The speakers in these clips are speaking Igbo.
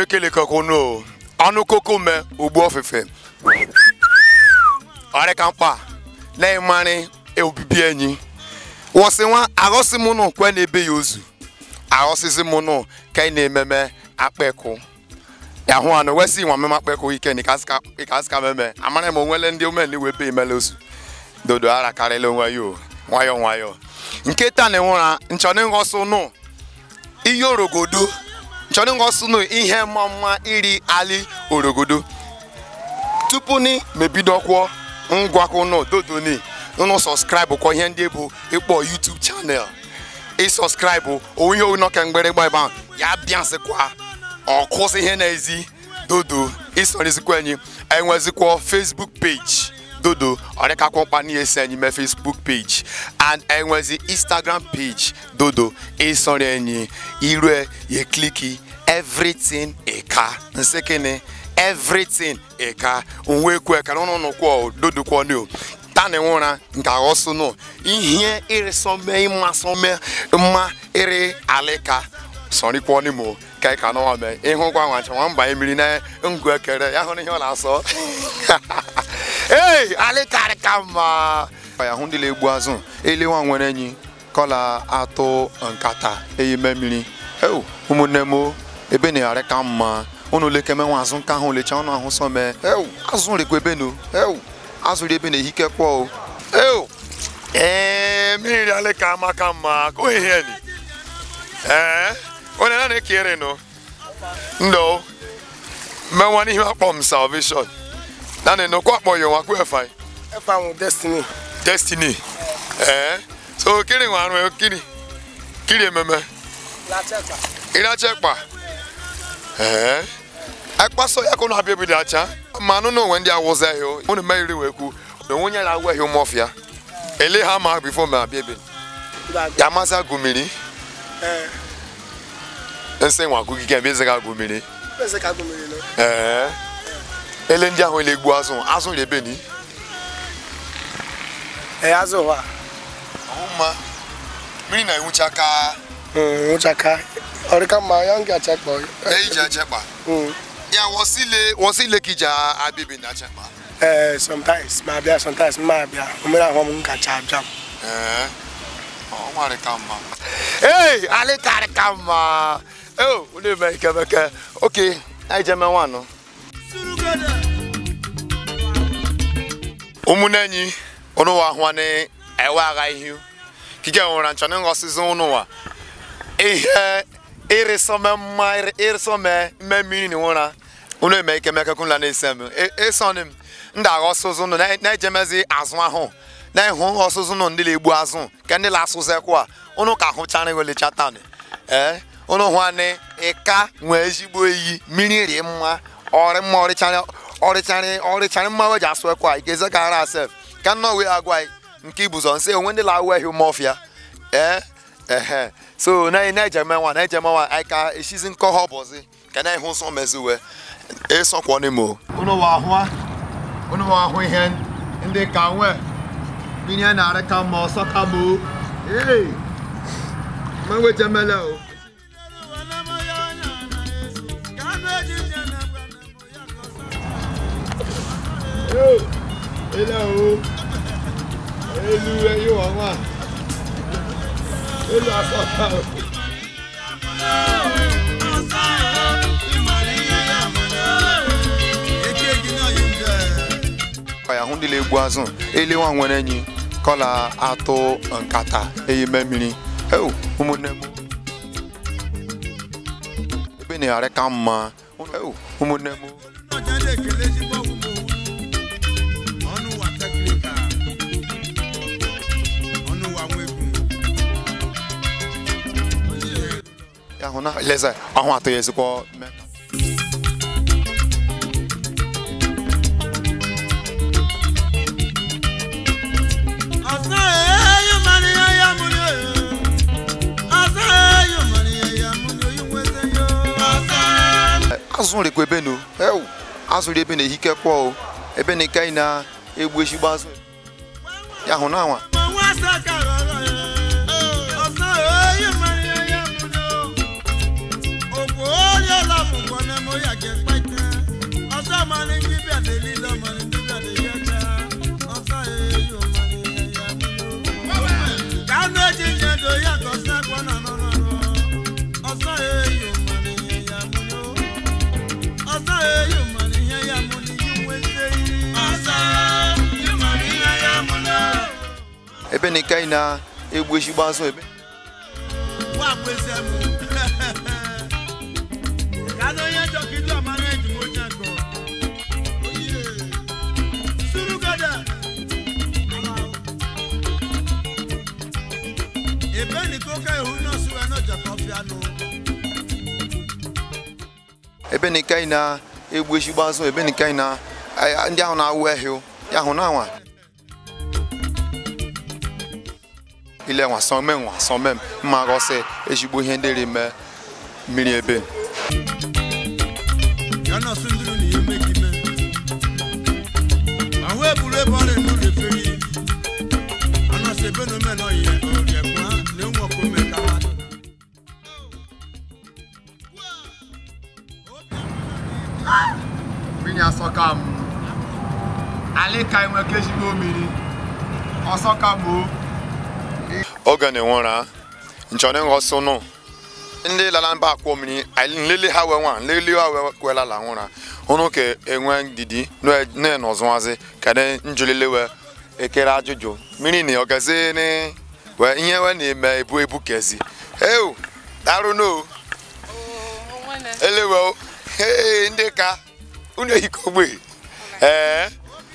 ekele kakonu ọnụ koko me ugbu ofufe ọrịka mkpa na ịmarị obibi enyi wọsị nwa aghọsị mụ nụ kwe na-ebe ya ozu aghọsịsị mụ nụ ka ị na-ememe akpekụ ya hụ anụ wesị nwa meme akpekụ ike na ịkasịka meme amara m onwele ndị omeni wee be imele ozu dodo ara karịla onwe ya o nwayọọ nwayọọ nke taa na enwera nchọrọ ịghọsụ nụ ihe orogodo nchọrọ ịghọsụ nụ ihe mma mma iri ali orogodo tupu ni mebidokwuo ngwakọ nụ dodo ni nụ sọskraịbụ kwa ihe ndị bụ ịkpọ YouTube chanel ịsọskraịbụ onwe ihe onọke mgbịrịgba ebe ahụ ya bịasịkwa ọkụsị ihe na-ezi dodo ịsọrịzikwa enyi enwezikwa Facebook page dodo ọrịkakwa mkpa n'ihe si enyi mee Facebook page and enwezi Instagram page dodo ịsọrọ enyi irue ya kliki everything ịka nsekene everything ịka onwe kwe ka n'ụnụ kwọ dodo kwọ nio tani nwụra nke aghọsụ nọ ihe ịrịsọme ịmasọme mma ịrị alịka sọrịkwọ n'imo ka ị ka n'ọnwa mee ịhụkwa nwacha nwa mbanye mmiri na ngụ ekere ya hụrụ ihe ọ na-asọ ei alịkarịka mma ya hụ ndị na-egbu azụ elewa nwere enyi kọla atụ nkata eyime mmiri eu ụmụnne m ebe na-arị ka mma unu lekeme nwa azụ nka ahụ lecha ọnụ ahụ sọ mee eu azụ rekwa ebe nu eu azụrụ ebe na-ehike kwọ o eu ee mmiri alịka amaka mma ka ohe ihe ni ee onye na na-ekere nụ ndo mmenwa n'ihe akpọ m salvation naanị nọkwa akpọ ya nwa kwe fine Efa ahụ Destiny. destiny ee so kiri nwa arụ kiri kiri ememe Lacheta. ịracha ekpa ee ekpaso ya ka ụnụ abịa ebido acha ma anụ na onwe ndị awụza ya ụnụ meriri wee kwu na onwe onye na-agwa ihe ụmụọfịa ele ha ma bifo ma abịa ebe ya masị agụmiri Ee. nsị nwa agụgige mbe ezega agụmiri Eze ka gụmiri nọ. ee ele ndị ahụ ele-egbu azụ azụ ebe ni Ee, azụ ụwa. ọhụma mmiri na-enwucha ka Nwụchaka. Ọrịka mma ya nga achakpọ. eji achekpa ya wọsile wọsile ka iji abịa ebe na achekpa Ee, sometimes ma abịa sometimes mma abịa. Omere ahụ m nkacha abịa. ee ọ nwarị ka mma ee alịkarị ka mma ee unu eme ikemeke oke anyị jeme nwanụ ụmụnne enyi unu wa hụanị ewe agha ihu kike nwere nchọ na nghọsịzi unu wa ihe ịrịsọme mma ịrịsọme mme mmiri na nwụra unu eme ikemeke kụnla na-ese m ịsọnị m ndị aghọsụzụ unu na-ejemezi azụ ahụ na-ehụ ọsụzụ nụ ndị na-egbu azụ ka ndị na-asụzekwa unu ka hụchara welecha tanị ee unu hụ anị ịka nwee ezigbo iyi mmiri rie mma ọrị mma ọrịchara ọrịchara ọrịchara mma weji asụ ekwa ikeze ka ara asef ka nnọọ wee agwa anyị nke ibuzọ nsị onwe ndị na-awụ ehi ụmụọfịa ee ehe so na na-ejeme nwa na-ejeme nwa anyị ka eshizi nkọ ha ọbọzi ka na ịhụ nsọ meziwe ịsọkwọ n'imo unu wa ahụ unu wa ahụ ihe ndị ka nwee ihe na-arị ka mma ọsọ ka ma o ee mmanwe jemele o ele o elu eyi wọ nwa elu asọta o ya hụ ndị na-egbu azụ elewa nwere enyi kọla atụ nkata eyime mmiri eu ụmụnne m ebe na-arị ka mma eu ụmụnne m ya hụ na leze ahụ atọ ya ezigbo mmeka azụ rekwa ebe nu eu azụrụ ebe na-ehike kwọ o ebe na ike na-egbu ezigbo azụ ya hụ na anwa Ọ̀sán èyí mọ̀ ní ẹyẹ mú ni o. Òkú ó yẹ lọ́mù kan ní mo yẹ. ebe na ike na egbu ezigbo azụ ebe wà pèsè mu kánú yẹn jọ kí ló máa ń dùn ó jẹ gbọ. sùúrù gẹdẹ. ebe ni kó ká ihu náà sùn ẹ náà jẹ kọfí àná. ebe na ike na egbu ezigbo azụ ebe na ike na a- ndị ahụ na-awụ ehi ya hụ na anwa ile nwa sọme nwa sọme m mma ghọsị ezigbo ihe ndị rime mmiri ebe yọ náà sún dúró nìyẹn méjì mẹ. àwọn èbúrò bọ́ lè nù lè fèrè yìí. àná ṣe bẹ́ẹ̀ ló mẹ́nà yẹ òòrì ẹ̀gbọ́n ní wọn kò mẹ́ka wá. mmiri asọka m alịka enweke ezigbo mmiri ọsọka m oge na-enwera nchọrọ nghọsị nụ ndị lala mba akwọ mmiri anyị nlele ha wee nwa nlele ha wee kwela la nwụra ụnụ ka enwe ndidi na-enọzụwazi kada njụlele wee ekere ajụjụ mmiri na ọgazi ni wee ihe wee na-eme ebu ebu kezi ewu darụ no elewe o Hey, ndị ka unu ehikogbe ee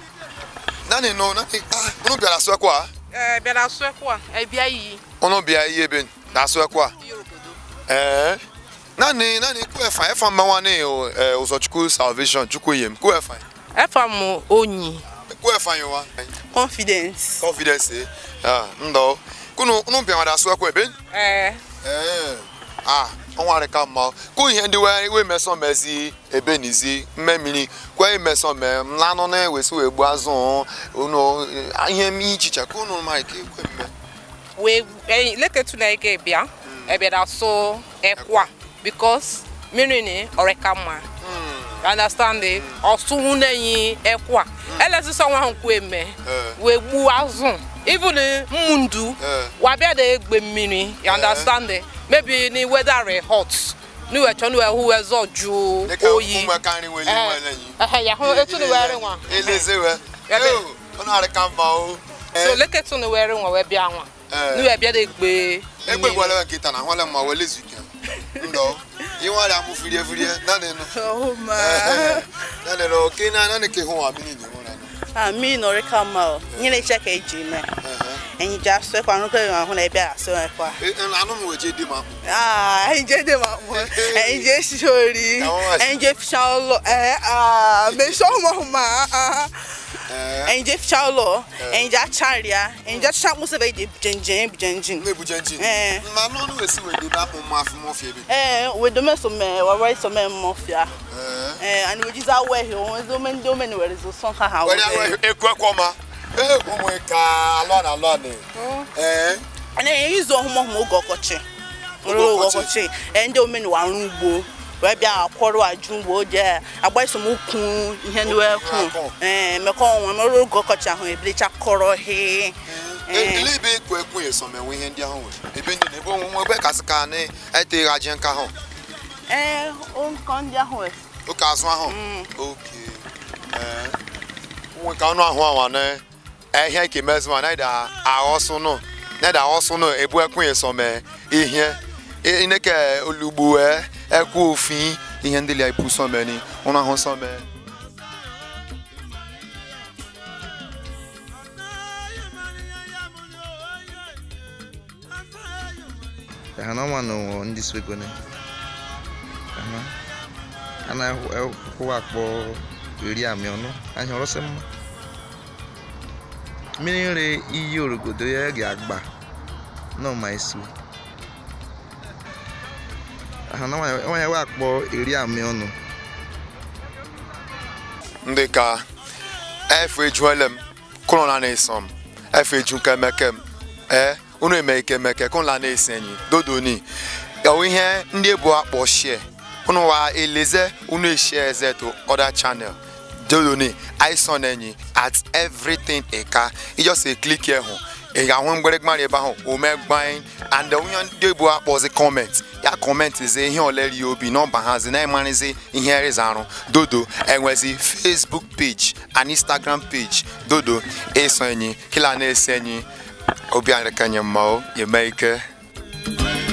nani no nani ah unu bịara asụ ekwa Eh, bịara asụ ekwu a ebia iyi unu bịa ihe ebe na asụ ekwa iyi obodo ee nani nani kú ẹ̀fà ẹ̀fà mmanwa ní ẹ ụzọchukwu salvation chukwu yem kú ẹ̀fà efa m onyi kú ẹ̀fà yẹn wa confidence confidence ẹ ah ndọ kunu unu bịara da asụ ekwa ebe ee ee ah ọnwa rị ka mma kụ ihe ndị wee wee mesọ mezi ebe n'izi mmemmiri kwe mesọ me mlanụ na-ewesi wee gbuo azụ unu ihe m ichicha ka unu ma ike kwe mme wee eh, leketu na ike bịa ebịara asụ ekwu a because mmiri ni ọrịka mma You understand it ọsụ na-enyi ekwu a elezisa nwa ahụ kwu eme Eh. wee gbuo azụ even mmundu Eh. wabịa da egbe mmiri you understand it maybe ni weather re hot ni wee chọ ni wee hụ wee zọ jụụ dịka oyi ụmụ aka nri nwere Eh, iwe n'enyi ehe, ya hụ etu ni wee ri nwa eleze we Ebe- Yo, unu arị ka mma o so leketu ni wee ri nwa wee bịa nwa Eh. ni wee bịa da egbe egbe gwara nkịta na ahụla mma wele zuike ndọ inwere amụ firie firie naanị nụ Oh ma. naanị nụ oke na naanị ka ịhụ wa mmiri na ịhụ na nụ Ah, mi nọrị ka mma o. Ihe na-eche ka eji mee. Enyi ji asụ ekwa nrụkọ ịwa ahụ na ebe a asụ ekwa. anụ m weje dị ma Ah, enyi je dị ma mụ. Enyi je esi ori. Àwọn wá sí. Enyi je ficha ụlọ. Eh, ah, mesọ ụmụ ma. Ah. Enyi je ficha ụlọ. Enyi je acharịa. Enyi je achacha mkpụsị ebe eji jenjen ebijenjin. na-ebuje nji Eh. ma anụ ọnụ esi wee debe apụ mma afụ mọfị ebe Eh, wedo so me, wawa so me mmọfịa. Ee. Eh, and we just awe here. Onwe ome ndị ome na were zo sọ ha ha. were ahụ ekwe kwọma ee ụmụ ka alọ na alọ na ee na izu ọhụmụ ọhụmụ oge ọkọchị Oge oge ọkọchị. ọkọchị ee, ndị omenu arụ ugbo wee bịa akwọrọ ajụ ugbo je agba esomokwu ihe ndị wee kwu Akọ. ee mekọ onwe mere oge ọkọchị ahụ ebilicha kọrọ he Ee. ele ebe ekwe ekwe esomenwe ihe ndị ahụ nwere ebe ndị na-ebe onwe ebe kasị ka na eteghaji nka ahụ ee nkọ ndị ahụ wee oke azụ ahụ oke ee nwe ka ọnụ ahụ awa na ehia ike mezi ma naida aghọsụ nụ naida aghọsụ nụ ebu ekwe esome ihe ineke olugbo e ekwe ofi ihe ndị lia ipu someni ụnụ ahụ some Hana mano ndị swegone. Hana. Ana hụ akpọ eri amị ọnụ. Anyị hụrụ sị mma. Mmiri nri iyi orogodo ya ga-agba. Nọ ma esu. Hana nwanyị hụ akpọ eri amị ọnụ. ndị ka efe ejuele m kụrụ na na-eso m efe eju kemeke m ee unu eme ike meke kụrụ na na-esi enyi dodoni yawu ihe ndị ebu akpọ shie unu wa eleze unu eshie eze to other channel dodoni ison enyi at everything eka ijọsi klik hụ ị ga-ahụ mgbịrịgbarị ebe ahụ omegbanye and onye ndị ebu akpọzi kọment ya kọmentizi ihe oleri obi nọmba hazi na-emarịzi ihe rịza arụ dodo enwezi facebook page and instagram page dodo eso enyi kila na-ese enyi obi anyị ka nye mma o nye mee ike